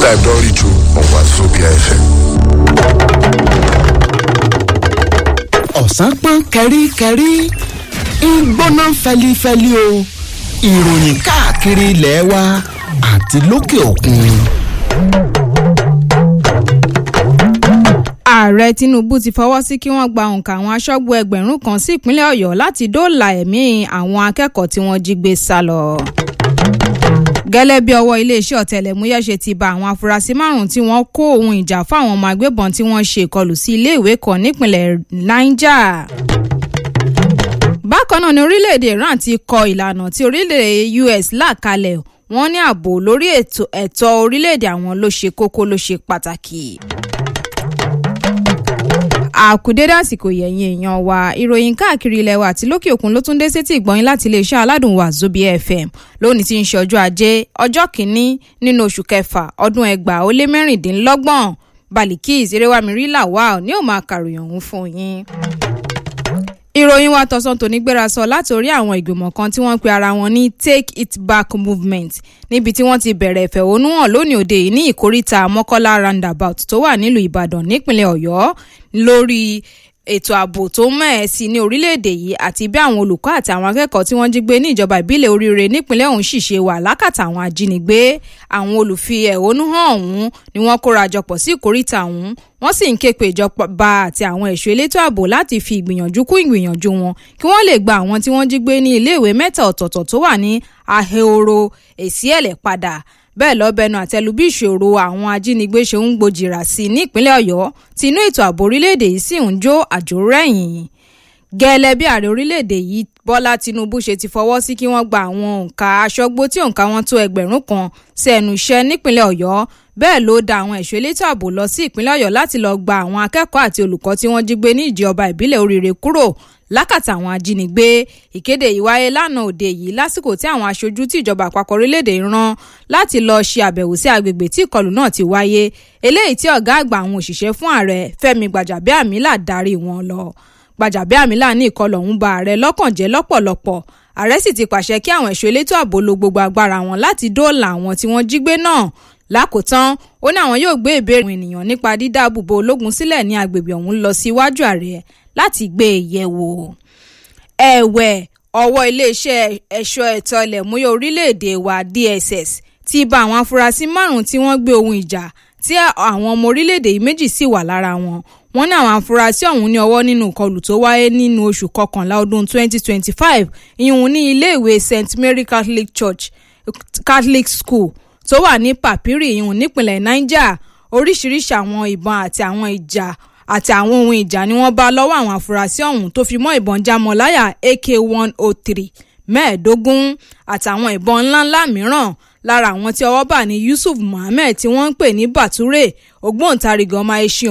time don reach o on Wazobia FM. ọ̀sán pọ́n kẹ́ríkẹ́rí ń gbóná fẹlifẹli o ìròyìn káàkiri ilẹ̀ wa àti lókè òkun. ààrẹ tinubu ti fọwọ́ sí kí wọ́n gba òǹkà àwọn aṣọ́gbó ẹgbẹ̀rún kan sí ìpínlẹ̀ ọ̀yọ́ láti dóòlà ẹ̀mí àwọn akẹ́kọ̀ọ́ tí wọ́n jí gbé sá lọ. gẹ́lẹ́ bí ọwọ́ iléeṣẹ́ ọ̀tẹlẹ̀múyẹ́ ṣe ti ba àwọn afurasí márùn-ún tí wọ́n kó ohun ìjà fáwọn ọmọ agbébọn tí wọ́n ṣe ìkọlù sí iléèwé kan nípìnlẹ̀ niger bákan náà ni orílẹ̀-èdè iran ti kọ ìlànà tí orílẹ̀-èdè us là kalẹ̀ wọ́n ní ààbò lórí ẹ̀tọ́ orílẹ̀-èdè àwọn ló ṣe kókó ló ṣe pàtàkì àkùdédé àsìkò yẹ̀yìn èèyàn wa ìròyìn káàkiri ilẹ̀ wa àti lókè òkun ló tún dé sétí ìgbọ́yìn láti iléeṣẹ́ aládùn Wazobia FM lónìí tí ń ṣe ọjọ́ ajé ọjọ́ kìíní nínú oṣù kẹfà ọdún ẹgbàá ó lé mẹ́rìndínlọ́gbọ̀n Balikis erewamiri lawal ní ó máa kàròyìn ọ̀hún fún yín ìròyìn wa tọ̀sán tòní gbéra sọ láti orí àwọn ìgbìmọ̀ kan tí wọ́n pe ara wọn ní take it back movement níbi tí wọ́n ti bẹ̀rẹ̀ ìfẹ̀hónúhàn lónìí òde yìí ní ìkóríta mọ́kọ́lá roundabout tó wà nílùú ìbàdàn nípínlẹ̀ ọ̀yọ́ lórí ètò ààbò tó mẹ́ẹ̀ sí ní orílẹ̀-èdè yìí àti bí àwọn olùkọ́ àti àwọn akẹ́kọ̀ọ́ tí wọ́n jí gbé ní ìjọba ìbílẹ̀ oríire nípínlẹ̀ ọ̀hún sì ṣe wà lákàtà àwọn ajínigbé àwọn olùfi ẹ̀hónú hàn ọ̀hún ni wọ́n kóra jọpọ̀ sí ìkóríta ọ̀hún wọ́n sì ń ké pe ìjọba àti àwọn ẹ̀ṣọ́ elétò ààbò láti fi ìgbìyànjú kún ìgbìyànjú wọn kí wọ́n lè gba àwọn tí wọ́n jí gbé ní iléèwé mẹ́ta ọ̀tọ̀ọ̀tọ̀ tó wà ní ahoro èsìẹ̀lẹ̀ padà bẹ́ẹ̀ lọ́bẹ̀nu àtẹlu bí ìṣòro àwọn ajínigbé ṣe ń gbòjìrà sí i nípínlẹ̀ ọ̀yọ́ tí inú ètò ààbò orílẹ̀-èdè yìí sì ń jó àjò rẹ̀yìn gẹ́lẹ́ bí ààrẹ orílẹ̀-èdè yìí bọ́lá tinubu ṣe ti fọwọ́ sí kí wọ́n gba àwọn òǹkà aṣọ́gbó tí òǹkà wọn tó ẹgbẹ̀rún kan sí ẹnu iṣẹ́ nípínlẹ̀ ọ̀yọ́ bẹ́ẹ̀ ló da àwọn ẹ̀ṣọ́ elétò ààbò lọ sí ìpínlẹ̀ ọ̀yọ́ láti lọ gba àwọn akẹ́kọ̀ọ́ àti olùkọ́ tí wọ́n jí gbé ní ìjọba ìbílẹ̀ oríire kúrò lákàtà àwọn ajínigbé ìkéde yìí wáyé lánàá òde yìí lásìkò tí àwọn aṣojú tí ìjọba àpapọ̀ orílẹ̀-èdè rán láti lọ ṣe àbẹ̀wò sí agbègbè tí ìkọlù náà ti wáyé eléyìí tí ọ̀gá àgbà àwọn òṣìṣẹ́ fún ààrẹ fẹ́mi gbàjàbíàmílà darí wọn lọ gbàjàbíàmílà ní ìkọlù ọ̀hún ba ààrẹ lọ́kàn jẹ́ lọ́pọ̀lọpọ̀ ààrẹ sì ti pàṣẹ kí àwọn ẹ̀ṣọ́ elétò ààbò lo gbogbo agbára wọn láti dóòlà àwọn tí wọ́n jí gbé náà lákòótán ó ní àwọn yóò gbé ìbéèrè àwọn ènìyàn nípa dídáàbòbò ológun sílẹ̀ ní agbègbè ọ̀hún lọ síwájú ààrẹ láti gbé e yẹ̀ wò ẹ̀wẹ̀ ọwọ́ iléeṣẹ́ ẹ̀ṣọ́ ẹ̀tọ́ ilẹ̀ múyẹ́ orílẹ̀-èdè wa DSS ti bá àwọn afurasí márùn-ún tí wọ́n gbé ohun ìjà tí àwọn ọmọ orílẹ̀-èdè yìí méjì sì wà lára wọn wọ́n ní àwọn afurasí ọ̀hún ní ọwọ́ nínú ìkọlù tó wáyé nínú oṣù kọkànlá ọdún 2025 ìhun ní iléèwé St Mary Catholic Church Catholic School tó wà ní Papiri ìhun nípìnlẹ̀ Niger oríṣiríṣi àwọn ìbọn àti àwọn ìjà àti àwọn ohun ìjà ni wọ́n bá lọ́wọ́ àwọn afurasí ọ̀hún tó fi mọ́ ìbọn jámọ́láyà AK-103 mẹ́ẹ̀ẹ́dógún àtàwọn ìbọn ńláńlá mìíràn lára àwọn tí ọwọ́ bà ní Yusuf Muhammed tí wọ́n ń pè ní Bature ògbóǹtarìgì ọmọ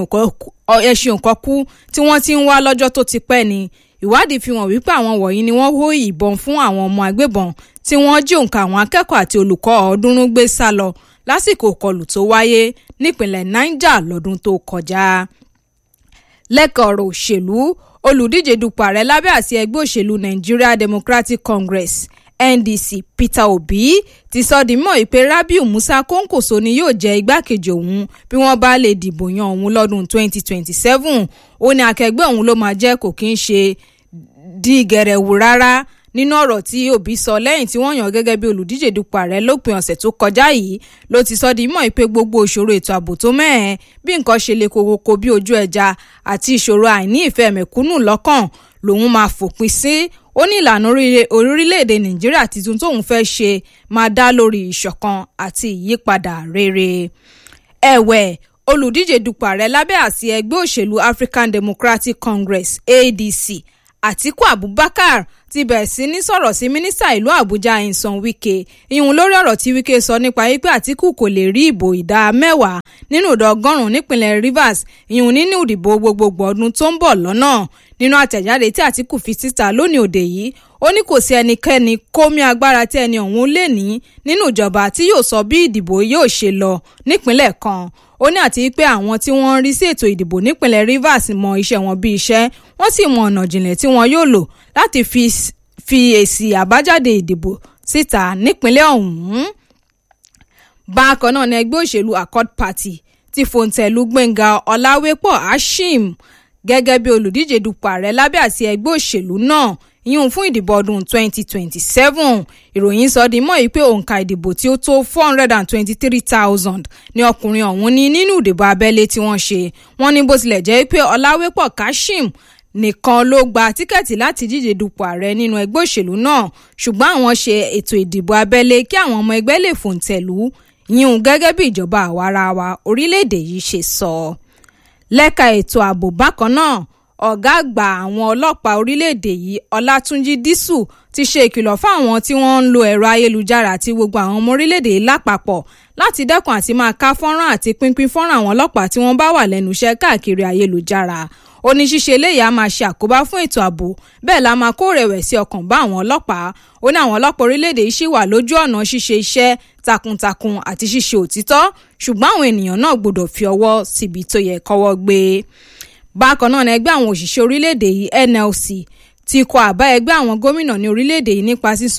ẹṣin òkọ́kú tí wọ́n ti ń wá lọ́jọ́ tó ti pẹ́ ni ìwádìí fi hàn wípé àwọn wọ̀nyí ni wọ́n hó ìbọn fún àwọn ọmọ agbébọn tí wọ́n jí òǹkà àwọn akẹ́kọ̀ọ́ àti olùkọ́ ọ̀ọ́dúnrún gbé sá lọ lásìkò ìkọlù tó wáyé nípìnlẹ̀ Niger lọ́dún tó kọjá lẹ́kọ̀ọ́ ọ̀rọ̀ òṣèlú olùdíje dupò ààrẹ lábẹ́ àsí ẹgbẹ́ òṣèlú Nigeria Democratic Congress NDC Peter Obi ti sọ di mọ́ ìpè Rabiu Musa Kónkòso ni yóò jẹ́ igbákejì òun bí wọ́n bá lè dìbò yan òun lọ́dún 2027 ó ní akẹgbẹ́ òun ló máa jẹ́ kò kí ń ṣe di gẹ̀rẹ̀wù rárá nínú ọ̀rọ̀ tí Obi sọ lẹ́yìn tí wọ́n yàn gẹ́gẹ́ bí olùdíje dupò ààrẹ lópin ọ̀sẹ̀ tó kọjá yìí ló ti sọ di mọ́ ìpè gbogbo ìṣòro ètò ààbò tó mẹ́ẹ̀ bí nǹkan ṣe le kokoko bí ojú ẹja àti ìṣòro àìní ìfẹ́ mẹ̀kúnnù lọ́kàn lòun máa fòpin sí ó ní ìlànà orílẹ̀-èdè Nàìjíríà tuntun tóun fẹ́ ṣe máa dá lórí ìṣọ̀kan àti ìyípadà rere ẹ̀wẹ̀ olùdíje dupò ààrẹ lábẹ́ àsí ẹgbẹ́ òṣèlú African Democratic Congress ADC Àtíkù Abubakar ti bẹ̀rẹ̀ sí ní sọ̀rọ̀ sí mínísítà ìlú Àbújá Nyesom Wike ìhun lórí ọ̀rọ̀ tí Wike sọ nípa wípé Àtíkù kò lè rí ìbò ìdá mẹ́wàá nínú ìdá ọgọ́rùn-ún nípínlẹ̀ Rivers ìhun nínú ìdìbò gbogbogbò ọdún tó ń bọ̀ lọ́nà nínú àtẹ̀jáde tí Àtíkù fi síta lónìí òde yìí ó ní kò sí ẹnikẹ́ni kómi agbára tí ẹni ọ̀hún lè ní nínú ìjọba tí yóò sọ bí ìdìbò yóò ṣe lọ nípínlẹ̀ kan ó ní àti pé àwọn tí wọ́n ń rí sí ètò ìdìbò nípínlẹ̀ Rivers mọ iṣẹ́ wọn bí iṣẹ́ wọ́n sì mọ ọ̀nà jìnlẹ̀ tí wọ́n yóò lò láti fi fi èsì àbájáde ìdìbò síta nípínlẹ̀ ọ̀hún bákan náà ní ẹgbẹ́ òṣèlú accord party ti fòǹtẹ̀lù gbẹ̀ngà ọ̀làwépọ̀ ashim gẹ́gẹ́ bí olùdíje dupò ààrẹ lábẹ́ àti ẹgbẹ́ òṣèlú náà yíyún fún ìdìbò ọdún 2027 ìròyìn sọ di mọ́ yìí pé òǹkà ìdìbò tí ó tó 423,000 ni ọkùnrin ọ̀hún ní nínú ìdìbò abẹ́lé tí wọ́n ṣe wọ́n ní bó tilẹ̀ jẹ́ pé ọ̀làwépọ̀ kashim nìkan ló gba tíkẹ́ẹ̀tì láti díje dupò ààrẹ nínú ẹgbẹ́ òṣèlú náà ṣùgbọ́n àwọn ṣe ètò ìdìbò abẹ́lé kí àwọn ọmọ ẹgbẹ́ lè fòǹtẹ̀lù yíyún gẹ́gẹ́ bí ìjọba àwarawa orílẹ̀-èdè yìí ṣe sọ. lẹ́ka ètò ààbò bákan náà ọ̀gá àgbà àwọn ọlọ́pàá orílẹ̀-èdè yìí ọlátúnjì dísù ti ṣe ìkìlọ̀ fáwọn tí wọ́n ń lo ẹ̀rọ ayélujára àti gbogbo àwọn ọmọ orílẹ̀-èdè yìí lápapọ̀ láti dẹ́kun àti máa ká fọ́nrán àti pínpín fọ́nrán àwọn ọlọ́pàá tí wọ́n bá wà lẹ́nu iṣẹ́ káàkiri ayélujára ó ní ṣíṣe eléyìí á máa ṣe àkóbá fún ètò ààbò bẹ́ẹ̀ la máa kó rẹ̀wẹ̀sì ọkàn bá àwọn ọlọ́pàá ó ní àwọn ọlọ́pàá orílẹ̀-èdè yìí ṣì wà lójú ọ̀nà ṣíṣe iṣẹ́ takuntakun àti ṣíṣe òtítọ́ ṣùgbọ́n àwọn ènìyàn náà gbọ́dọ̀ fi ọwọ́ síbi tó yẹ kọ́wọ́ gbé bákan náà ní ẹgbẹ́ àwọn òṣìṣẹ́ orílẹ̀-èdè yìí nlc ti kọ àbá ẹgbẹ́ àwọn gómìnà ní orílẹ̀-èdè yìí nípa sísọ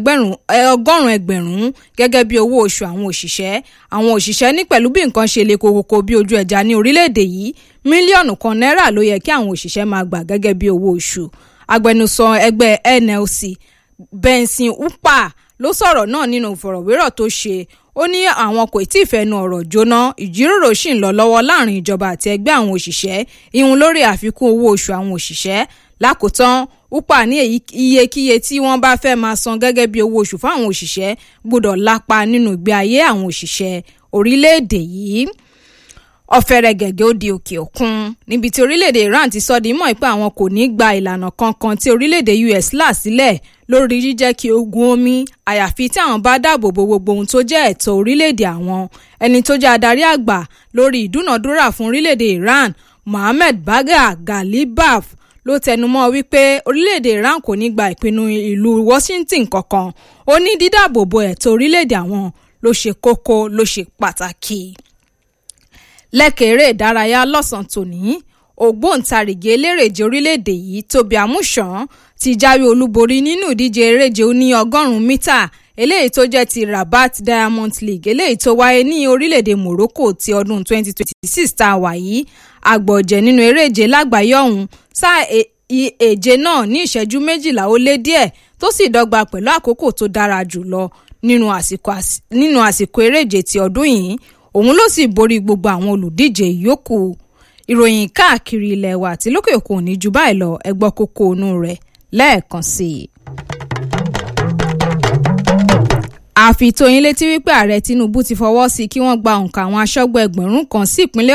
ọgọ́rùn-ún ẹgbẹ̀rún gẹ́gẹ́ bí owó oṣù àwọn òṣìṣẹ́ àwọn òṣìṣẹ́ ní pẹ̀lú bí nǹkan ṣe le kokoko bí ojú ẹja ní orílẹ̀-èdè yìí mílíọ̀nù kan náírà ló yẹ kí àwọn òṣìṣẹ́ máa gbà gẹ́gẹ́ bí owó oṣù agbẹnusọ ẹgbẹ́ nlc benson upa ló sọ̀rọ̀ náà nínú ìfọ̀rọ̀wérọ̀ tó ṣe ó ní àwọn kò tí ì fẹnu ọ̀rọ̀ jóná ìjíròrò sì ń lọ lọ́wọ́ láàrin ìjọba àti ẹgbẹ́ àwọn òṣìṣẹ́ ìhun lórí àfikún owó oṣù àwọn òṣìṣẹ́ lákòótán upa ní iyekíye tí wọ́n bá fẹ́ máa san gẹ́gẹ́ bí owó oṣù fáwọn òṣìṣẹ́ gbọ́dọ̀ lápa nínú ìgbé ayé àwọn òṣìṣẹ́ orílẹ̀-èdè yìí ọ̀fẹ́rẹ́ gẹ̀gẹ́ ó di òkè òkun níbi tí orílẹ̀-èdè Iran ti sọ di mọ́ pé àwọn kò ní gba ìlànà kankan tí orílẹ̀-èdè US là sílẹ̀ lórí jíjẹ́ kí ogun omi àyàfi tí àwọn bá dáàbò bo gbogbo ohun tó jẹ́ ẹ̀tọ́ orílẹ̀-èdè àwọn ẹni tó jẹ́ adarí àgbà lórí ìdúnàdúrà fún orílẹ̀-èdè Iran Mohammed Bagha Ghalibaf ló tẹnumọ́ wípé orílẹ̀-èdè Iran kò ní gba ìpinnu ìlú Washington kankan ó ní dídáàbò bo ẹ̀tọ́ orílẹ̀-èdè àwọn ló ṣe kókó ló ṣe pàtàkì lẹ́kẹ̀ẹ́rẹ́ ìdárayá lọ́sàn-án tòní ògbóǹtarìgì elérèje orílẹ̀-èdè yìí tóbi àmúṣàn ti jáwé olúborí nínú ìdíje eréje ní ọgọ́rùn-ún mítà eléyìí tó jẹ́ ti Rabat Diamond League eléyìí tó wáyé ní orílẹ̀-èdè Morocco ti ọdún 2026 tá a wà yìí àgbọ̀jẹ̀ nínú eréje lágbàáyé ọ̀hún sáà èje náà ní ìṣẹ́jú méjìlá ó lé díẹ̀ tó sì dọ́gba pẹ̀lú àkókò tó dára jùlọ nínú àsìkò eréje ti ọdún yìí òun ló sì borí gbogbo àwọn olùdíje yòókù ìròyìn káàkiri ilẹ̀ wa àti lókè òkun ò ní ju báyìí lọ ẹgbọ́ kókó inú rẹ̀ lẹ́ẹ̀kan sí i. àfi tó yín létí wípé ààrẹ Tinubu ti fọwọ́ sí kí wọ́n gba òǹkà àwọn aṣọ́gbó ẹgbẹ̀rún kan sí ìpínlẹ̀